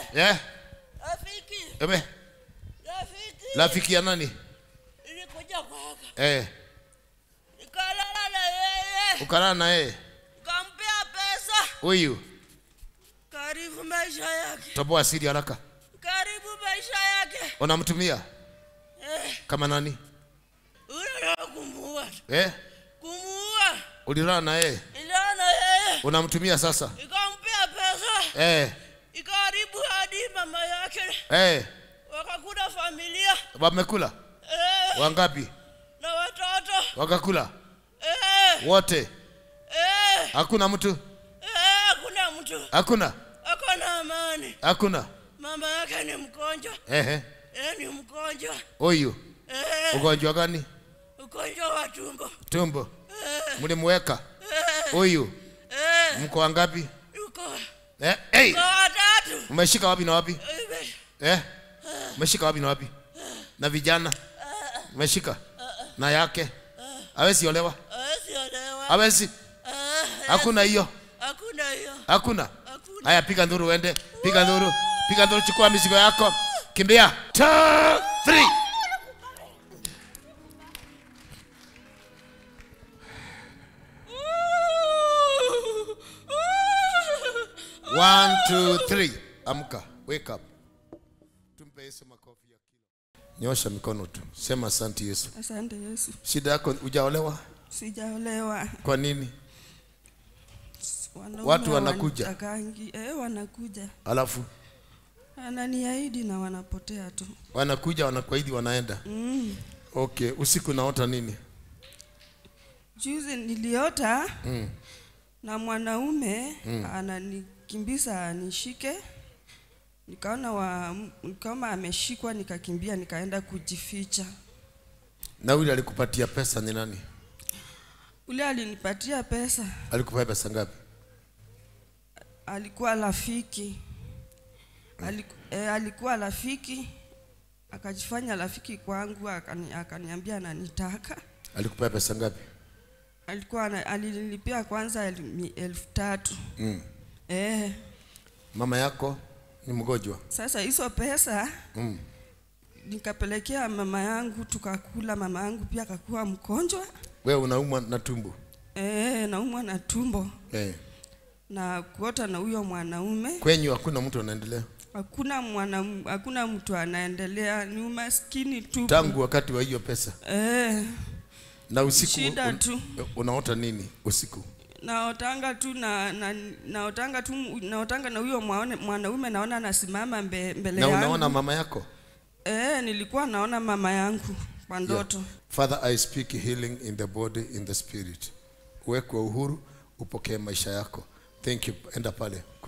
Eh? Rafiki, Ebe, rafiki. rafiki ya nani? Nilikuja kwako. Eh, Nikalala na yeye. ukalala na yeye. Kampea pesa. Huyu, Karibu maisha yake. toboa siri haraka. Karibu maisha yake. Unamtumia Eh, kama nani? unataka kumuua. Eh? Kumuua. Ulilala na yeye. Nilala na yeye. Unamtumia sasa? Nikampea pesa. Eh, Ikaribu hadi mama yake. eh, Wakakula familia. wamekula Eh, wangapi? na watoto. Wakakula Eh, wote? eh, Hakuna mtu? eh, kuna mtu. Hakuna, Ako na amani. hakuna. Mama yake ni mgonjwa. Ehe, Eh, ni mgonjwa. huyu Eh, ugonjwa gani? ugonjwa wa tumbo. Tumbo. Eh, Mlimweka eh, huyu, eh, mko wangapi? yuko Eh, hey, kwa watatu. umeshika wapi na wapi? Eh, Eh? Umeshika wapi na wapi? Na vijana? Umeshika? Na yake? Hawezi olewa? hawezi olewa. Hawezi? Eh, Hakuna hiyo. Hakuna hiyo. Hakuna. Hakuna. Haya, piga nduru uende. Piga nduru. Piga nduru, chukua mizigo yako. Kimbia. Two, three. One, two, three. Amka. Wake up. Tumpe Yesu makofi ya kilo. Nyosha mikono tu. Sema asante Yesu. Asante Yesu, Shida yako hujaolewa? sijaolewa. Kwa nini? Wanaume Watu wanakuja. hawanitakangi. Eh, wanakuja, Alafu ananiahidi na wanapotea tu. wanakuja wanakuahidi wanaenda. Mm. Okay, usiku naota nini? Juzi niliota Mm. na mwanaume ananikimbiza nishike, nikaona wa, kama ameshikwa, nikakimbia nikaenda kujificha. Na yule alikupatia pesa ni nani? Ule alinipatia pesa, Alikupatia pesa ngapi? alikuwa rafiki Aliku, eh, alikuwa rafiki akajifanya rafiki kwangu, akani, akaniambia ananitaka. Alikupatia pesa ngapi? Alikuwa ana- alinilipia kwanza el, mi- elfu tatu Mm. eh. Mama yako ni mgonjwa. Sasa hizo pesa Mm. nikapelekea mama yangu, tukakula. Mama yangu pia akakuwa mgonjwa Wewe unaumwa na tumbo. eh, naumwa na tumbo Eh. na kuota na huyo mwanaume. Kwenyu hakuna mtu anaendelea. Hakuna mwana, hakuna mtu anaendelea, ni umaskini tu Tangu wakati wa hiyo pesa. eh, Na usiku Shida tu. unaota nini usiku? naotanga tu na, na naotanga tu naotanga na huyo mwaone- mwanaume naona anasimama mbe, mbele Na yangu unaona mama yako? eh, nilikuwa naona mama yangu kwa ndoto Father, I speak healing in the body, in the spirit. Uwekwe uhuru, upokee maisha yako. Thank you. Enda pale.